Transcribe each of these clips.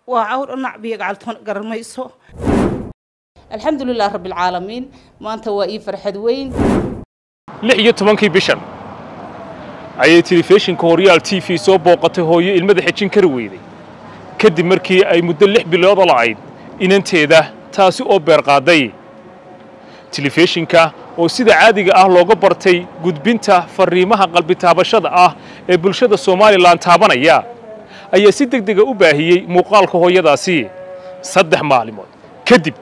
waa cawr nacbiya gacaltoon garanmayso alxamdulilah rabbilcaalamiin maanta waa ii farxad weyn lix iyo tobankii bishan ayay telefishinka horyaal t v soo booqatay hooyo ilmada xejin kari weyday kadib markii ay muddo lix bilooda la'ayd inanteeda taasi oo beerqaaday telefishinka oo sida caadiga ah looga bartay gudbinta farriimaha qalbitaabashada ah ee bulshada somalilan taabanaya ayaa si deg dega u baahiyey muuqaalka hooyadaasi saddex maalimood kadib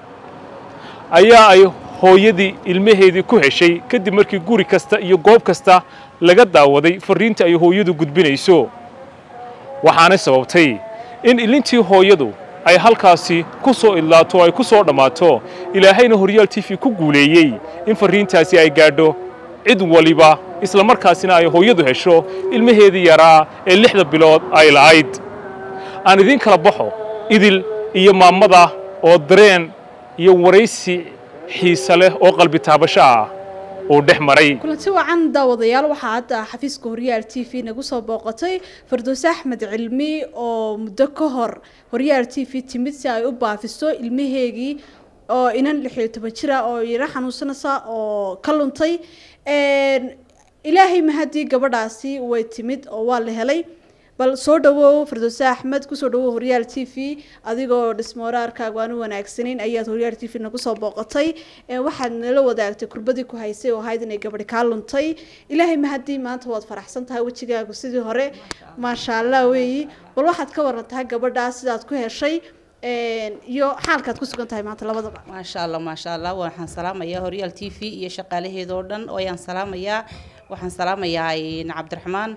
ayaa ay hooyadii ilmaheedii ku heshay kadib markii guri kasta iyo goob kasta laga daawaday farriinta ay hooyadu gudbinayso waxaanay sababtay in ilintii hooyadu ay halkaasi ku soo idlaato ay ku soo dhammaato ilaahayna horyaal t v ku guuleeyey in farriintaasi ay gaadho cid waliba isla markaasina ay hooyadu hesho ilmaheedii yaraa ee lixda bilood ay la'ayd aan idiin kala baxo idil iyo maamada oo dareen iyo waraysi xiise leh oo qalbi taabasho ah uu dhex maray kulanti wacan daawadayaal waxaa hadda xafiiska horyaal t v nagu soo booqatay fardoose axmed cilmi oo muddo ka hor horyaal t v timid si ay u baafiso ilmaheegii oo inan lix iyo toban jira oo yaro xanuunsanaysa oo ka luntay ilaahay mahadii gabadhaasi way timid oo waa la helay bal soo dhawow fardoose axmed kusoo dhawow horyaal t v adigoo dhismooraarkaagu aanu wanaagsanayn ayaad horyaal t v nagu soo booqatay waxaad nala wadaagtay kurbadii ku haysay oo ahayd inay gabadhi kaa luntay ilaahay mahadii maanta waad faraxsan tahay wejigaagu sidii hore maasha allah weeyi bal waxaad ka warantahay gabadhaas sidaad ku heshay iyo xaalkaad ku sugan tahay maanta labadaba maasha allah maasha allah waxaan salaamayaa horyaal t v iyo shaqaalaheedoo dhan ayaan salaamayaa waxaan salaamayaa cabdiraxmaan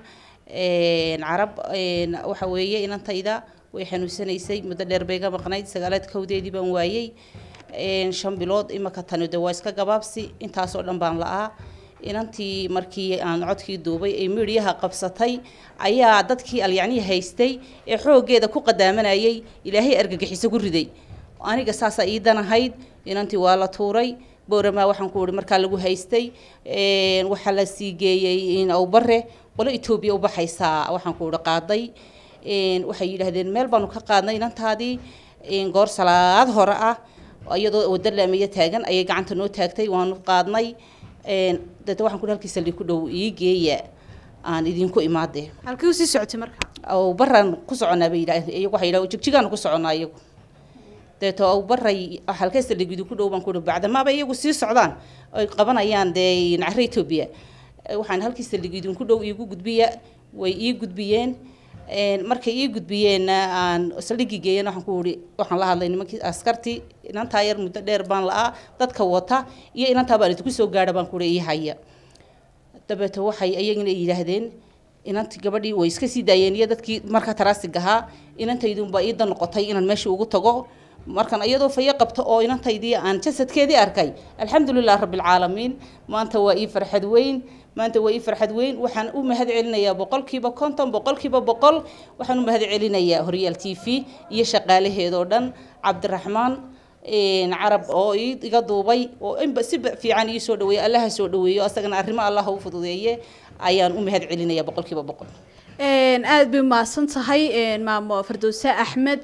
carab waxa weeye inantayda way xanuunsanaysay muddo dheer bay ga maqnayd sagaalaad kowdeedii baan waayey shan bilood imaka tani de waa iska gabaabsi intaasoo dhan baan la'aa inantii markii aan codkii duubay ee miidhiyaha qabsatay ayaa dadkii alyacnii haystay ee xooggeeda ku qadaamanayay ilaahay argagixiso ku riday aniga saasaa ii danahayd inantii waa la tuuray booramaa waxaan ku ihi markaa lagu haystay waxaa la sii geeyey awbare qolo etoobiya u baxaysaa waxaan ku ihi qaaday waxay yidhaahdeen meel baanu ka qaadnay inantaadii goor salaad hore ah iyadoo wada laamiya taagan ayay gacanta noo taagtay waanu qaadnay dete waxaan ku ihi halkii saldhig ku dhow ii geeya aan idinku imaadee halkii usii socotay marka awbaraan ku soconaa bay yidhahdeen iyagu waxay yidhahdeen jigjigaanu ku soconaa iyagu deeto awbaray halkee saldhig idinku dhow baan ku ihi bacdamaaba iyagu sii socdaan ay qabanayaan dee nacre etoobiya waxaan halkii saldhig idinku dhow iigu gudbiya way ii gudbiyeen markay ii gudbiyeenna aan saldhigii geeyen waxaan ku ihi waxaan la hadlay nimankii askartii inantaa yar muddo dheer baan la'aa dadka wata iyo inantaa baan idinku soo gaadha baan ku ihi ii haya dabeeto waxay iyagina yidhaahdeen inantii gabadhii way iska sii daayeen iyo dadkii marka taraasig ahaa inantaydunbaa iida noqotay inaan meeshii ugu tago markan iyadoo fayo qabto oo inantaydii aan jasadkeedii arkay alxamdulilah rabbilcaalamiin maanta waa ii farxad weyn maanta waa ii farxad weyn waxaan u mahad celinayaa boqolkiiba konton boqolkiiba boqol waxaan u mahad celinayaa horyaal t v iyo shaqaalaheedoo dhan cabdiraxmaan carab oo iga duubay oo inba si fiican ii soo dhaweeyo allaha soo dhaweeyo asagana arrimo allaha u fududeeye ayaan u mahad celinayaa boqolkiiba boqol aada bay umahadsan tahay maamo fardoose axmed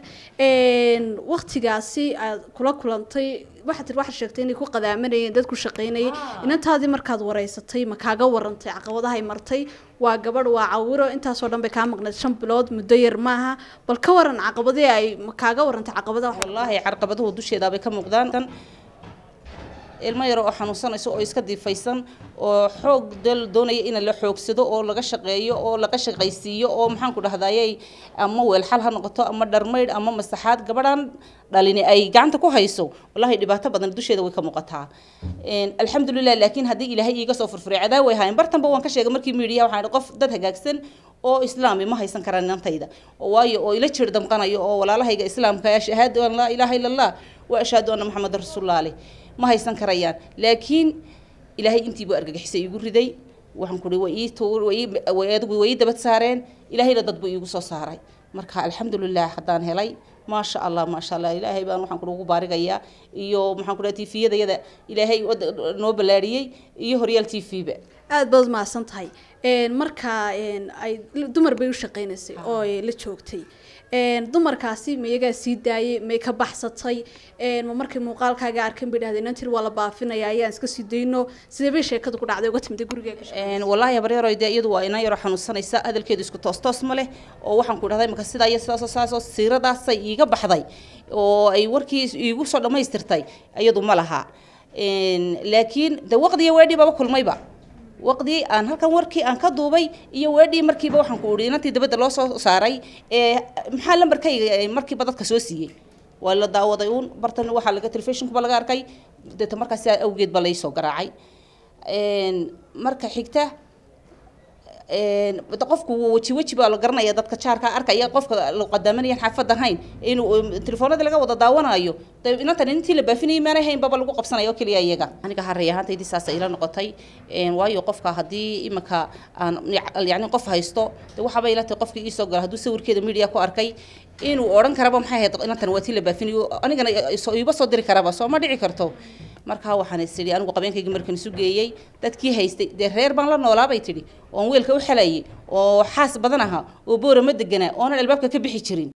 waktigaasi aad kula kulantay waxaad tir waxaad sheegtay inay ku qadaamanayeen dad ku shaqaynayay inantaadii markaad wareysatay ma kaaga warantay caqabadahay martay waa gabadh waa cawiro intaasoo dhan bay kaa maqnayd shan bilood muddo yar maaha bal ka waran caqabadii ay ma kaaga warantay caqabadaha wallaahi carqabaduhu dusheedaabay ka muuqdaan ilmo yaro oo xanuunsanayso oo iska diifaysan oo xoog dal doonaya in la xoogsado oo laga shaqeeyo oo laga shaqaysiiyo oo maxaan ku dhahdayay ama weelxal ha noqoto ama dharmaydh ama masaxaad gabadhan dhalini ay gacanta ku hayso wallahi dhibaato badan dusheeda way ka muuqataa alxamdulilah laakiin haddii ilaahay iiga soo furfuray cadaab way haayeen bartanba waan ka sheegay markii miidhiya waxaan qof dad hagaagsan oo islaami ma haysan karaan inantayda waayo oo ila jir damqanayo oo walaalahayga islaamka shahaadu an laa ilaaha ila allah wa ashhadu anna maxamedan rasuulullah aleh ma haysan karayaan laakiin ilaahay intiibuu argagixisay iigu riday waxaan kuhi way ii tuur way adigu way ii dabad saareen ilaahayna dad buu iigu soo saaray marka alxamdulilah haddaan helay maasha allah maasha allah ilaahay baan waxaan kuhi ugu baarigayaa iyo maxaan kuhi tifiyadayada ilaahay noo ballaadhiyey iyo horyaal t v ba aada baad mahadsan tahay marka ay dumar bay u shaqaynaysay oo ay la joogtay dumarkaasi ma iyagaa sii daayay may ka baxsatay ma markay muuqaalkaaga arkan bay dhahdeen inantir waa la baafinaya ayaan iska sii dayno sidee bay sheekadu ku dhacday uga timida guriga wallaahi habaryaro dee iyadu waa inan yaro xanuunsanaysa hadalkeedu isku toos toos ma leh oo waxaan ku dhahday marka sidaa iyo sidaasoo saasoo siiradaasay iiga baxday oo ay warkii iigu soo dhammaystirtay iyadu ma laha laakiin de waqdiga weedhii baba kulmayba waqdii aan halkan warkii aan ka duubay iyo weedhii markiiba waxaan ku idhi inantii dabadda loo soo saaray ee maxaa lambarkayga markiiba dadka soo siiyey waa la daawaday uun bartan waxaa laga telefishinkuba laga arkay deeta markaas awgeed ba laysoo garaacay marka xigta qofku weji weji baa la garanaya dadka jaarka arkaya qofka la qadamanayaan xaafad ahayn inuu telefoonada laga wada daawanayo de inantan intii la baafinayay maana hayn baba lagu qabsanayo oo keliya iyaga aniga harray ahaantaydii saasa ila noqotay waayo qofka haddii iminka aan yacni qof haysto de waxaaba ila tahay qofkii iisoo gala hadduu sawirkeeda media ku arkay inuu odhan karaba maxay ahayd inantan waa tii la baafinayo anigana iiba soo diri karaba soo ma dhici karto markaa waxaan is idhi anigu qabeenkayga markan isu geeyey dadkii haystay dee reer baan la noolaabay tidhi oon weelka u xelayay oo xaas badan aha oo boora ma deganaa oonan albaabka ka bixi jirin